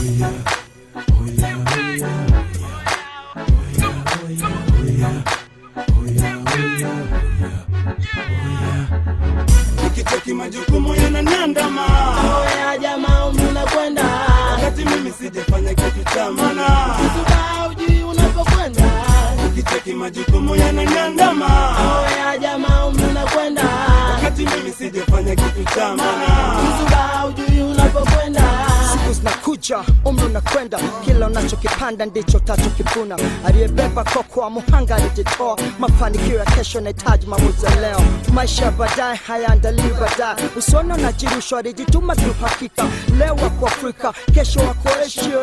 nikicheki majukumu yananiandama Oya jamaa umri unakwenda wakati mimi sijafanya kitu cha maana Kisuba ujui unapokwenda nikicheki majukumu yananiandama Oya jamaa umri unakwenda wakati mimi sijafanya kitu cha maana Kisuba ujui unapokwenda siku zinakuja umri unakwenda kila unachokipanda ndicho utachokivuna aliyebeba koko wa muhanga alijitoa mafanikio ya kesho nahitaji maamuzi ya leo maisha ya baadaye hayaandaliwi baadaye usiona unajirushwa alijituma kiuhakika leo wako afrika kesho wako asia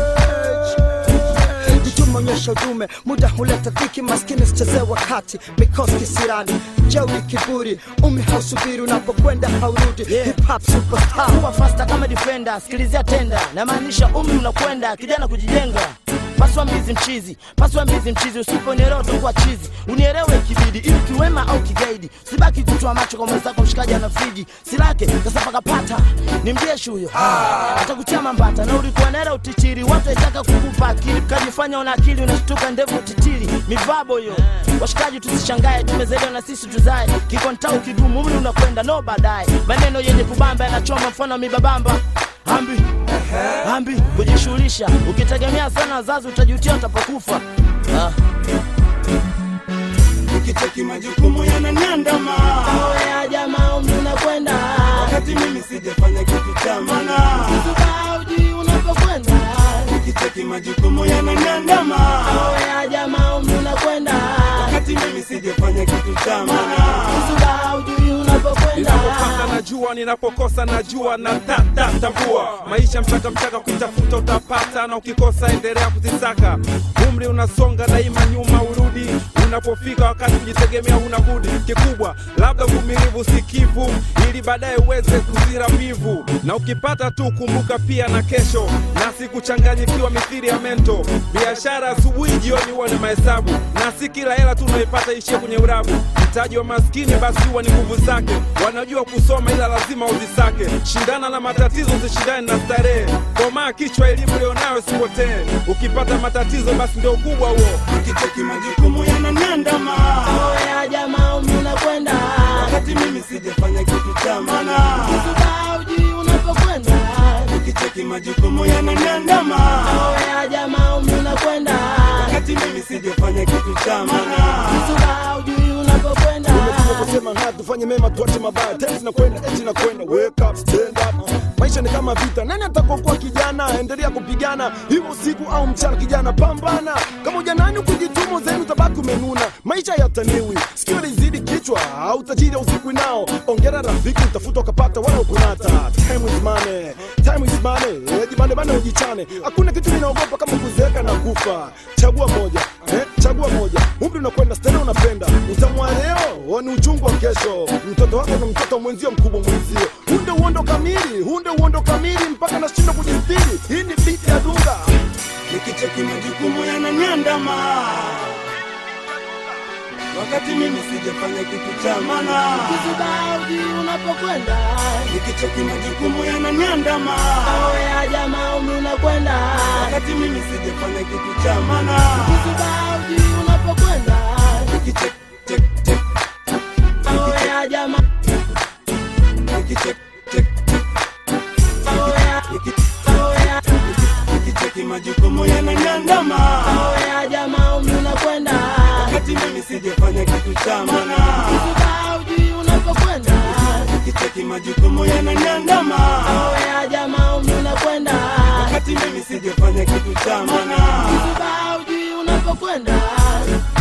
jituma onyesha udume muda huleta dhiki maskini sichezee wakati mikosi kisirani jeuri kiburi umri hausubiri unapokwenda haurudi hip hop superstar kuwa fasta kama defender sikilizia tenda namaanisha umri unakwenda kijana kujijenga paswa mbizi mchizi paswa mbizi mchizi usiponielewa utakuwa chizi unielewe ikibidi ili kiwema au kigaidi sibaki kutoa macho kwa mwenzako mshikaji ana friji silake sasa pakapata ni mjeshi huyo atakutia mambata na ulikuwa nera utichiri watu waitaka kukupa akili ukajifanya una akili unashtuka ndevu titiri mivabo hiyo washikaji tusishangae tumezaliwa na sisi tuzae kikontau kigumu umri unakwenda no baadaye maneno yenye kubamba yanachoma mfano wa mibabamba ambi ambi kujishughulisha ukitegemea sana wazazi utajutia utapokufa ah. nikicheki majukumu yananiandama Oya jamaa umri unakwenda wakati mimi sijafanya kitu cha maana Kisuba ujui unapokwenda nikicheki majukumu yananiandama Oya jamaa umri unakwenda wakati mimi sijafanya kitu cha maana Kisuba ujui unapokwenda ninapopata najua ninapokosa najua na tata tambua maisha mchaka mchaka ukitafuta utapata na ukikosa endelea kuzisaka umri unasonga daima nyuma urudi unapofika wakati kujitegemea huna budi kikubwa labda uvumilivu sikivu ili baadaye uweze kuzira mbivu na ukipata tu kumbuka pia na kesho na sikuchanganyikiwa mithiri ya mento biashara asubuhi jioni huwa ni mahesabu na si kila hela tu unaipata ishie kwenye urabu mtaji wa maskini basi huwa ni nguvu zake wanajua kusoma ila lazima uzisake shindana na matatizo usishindane na starehe komaa kichwa elimu lionayo sipotee ukipata matatizo basi ndio ukubwa huo nikicheki majukumu yananiandama Oya jamaa umri unakwenda wakati mimi sijafanya kitu cha maana Kisuba ujui unapokwenda nikicheki majukumu yananiandama Oya jamaa umri unakwenda wakati mimi sijafanya kitu cha maana Kisuba ujui unapokwenda kusema na tufanye mema tuache mabaya tenzi na kwenda eti na kwenda wake up stand up maisha ni kama vita nani atakokuwa kijana endelea kupigana hivyo usiku au mchana kijana pambana kama ujanani ukijituma zenu tabaki umenuna maisha yataniwi sikio lizidi kichwa au tajiri usiku nao ongera rafiki utafuta ukapata wala ukunata time is money time is money eh, jibane bana ujichane hakuna kitu ninaogopa kama kuzeeka na kufa chagua moja eh, chagua moja umri unakwenda stena unapenda utamwa leo ni uchungu wa kesho mtoto wako na mtoto mwenzio mkubwa mwenzio hunde uondo kamili hunde uondo kamili mpaka nashindwa kujistiri hii ni biti ya dunga nikicheki majukumu yananiandama wakati mimi sijafanya kitu cha maana Kisuba ujui unapokwenda nikicheki majukumu yananiandama Oya jamaa umri unakwenda wakati mimi sijafanya kitu cha maana Kisuba ujui unapokwenda nikicheki cheki cheki Oya jamaa nikicheki cheki Oya niki- Oya nikicheki majukumu yananiandama Oya jamaa umri unakwenda wakati mimi sijafanya kitu cha maana Kisuba ujui unapokwenda nikicheki majukumu yananiandama Oya jamaa umri unakwenda wakati mimi sijafanya kitu cha maana Kisuba ujui unapokwenda